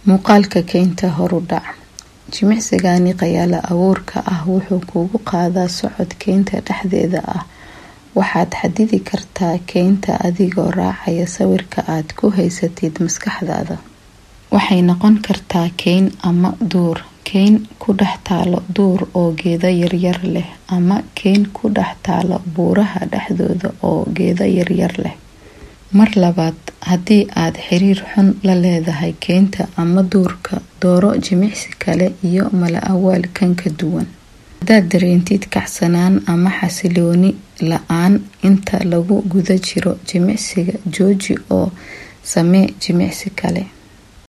muuqaalka keynta horudhac jimicsigani qayaalo abuurka ah wuxuu kugu qaadaa socod keynta dhexdeeda ah waxaad xadidi kartaa keynta adigoo raacaya sawirka aad ku haysatid maskaxdaada waxay noqon kartaa keyn ama duur keyn ku dhex taalo duur oo geedo yaryar leh ama keyn ku dhex taalo buuraha dhexdooda oo geedo yaryar leh mar labaad haddii aad xiriir xun la leedahay keynta ama duurka dooro jimicsi kale iyo mala awaal kan ka duwan haddaad dareentid kacsanaan ama xasilooni la-aan inta lagu guda jiro jimicsiga jooji oo samee jimicsi kale